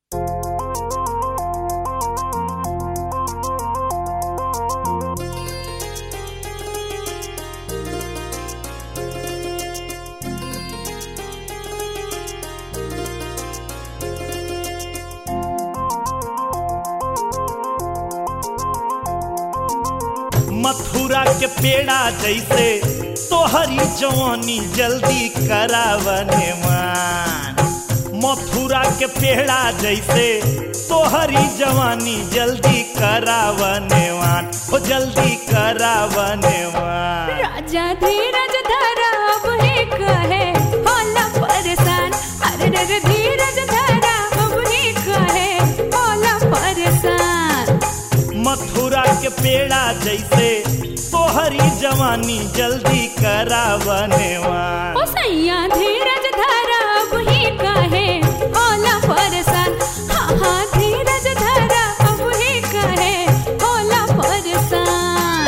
मथुरा के पेड़ा जैसे तोहरी जवानी जल्दी करावने मान मथुरा के पेड़ा जैसे तोहरी जवानी जल्दी करावने वान ओ जल्दी करावने वान राजा धीरज धरा अब ही कहे होला परेशान अरे रे धीरज धरा अब ही कहे होला परेशान मथुरा के पेड़ा जैसे तोहरी जवानी जल्दी करावने वान ओ सैया धीरज धरा अब ही कहे होला परेशान हाँ हाँ धीरज धरा अब ही कहे होला परेशान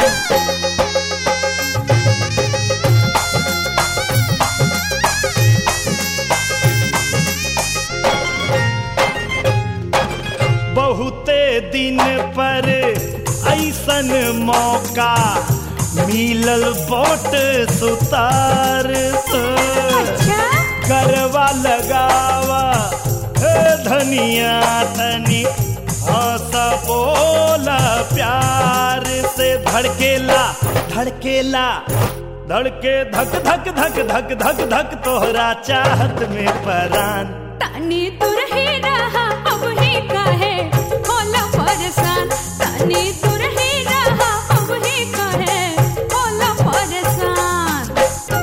बहुते दिन पर ऐसन मौका मिलल बोट सुतार से। अच्छा करवा लगावा हे धनिया तनी हंस बोला प्यार से धड़केला धड़केला धड़के धक धक धक धक धक धक तोहरा चाहत में परान तानी तू रही रहा अब ही कहे होला परेशान तानी तू रही रहा अब ही कहे होला परेशान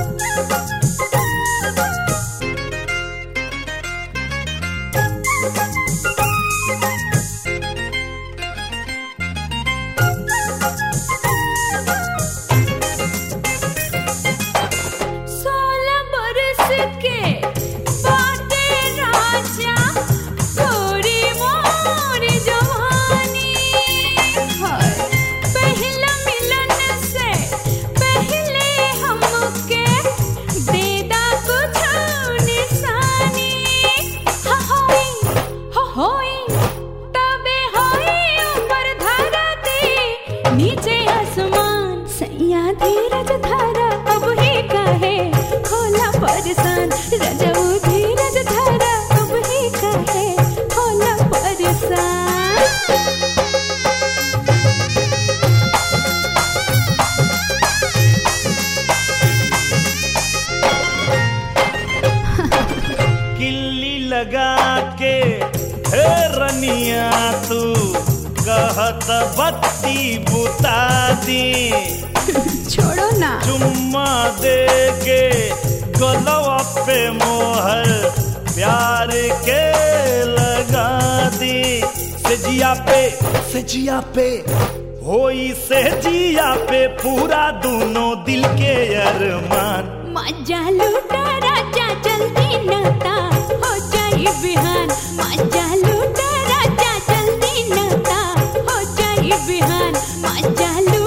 सोलह बरस के बाटे राजा थोड़ी मोर जवानी है पहला मिलन से पहले हमके देदा कुछ निशानी हा होई हा होई तबे होई ऊपर धरती नीचे आसमान सैया धीरज धरा अब ही कहे होला परेशान रजऊ धीरज धरा अब ही कहे होला परेशान किल्ली लगा के हे रनिया तू कहत बत्ती बुता दी छोड़ो ना चुम्मा दे के गलवा पे मोहर प्यार के लगा दी सजिया पे सजिया पे होई सहजिया पे पूरा दोनों दिल के अरमान मजा लूटा राजा जल्दी नता हो जाई बिहान मजा लूटा राजा जल्दी नता हो जाई बिहान मजा लूटा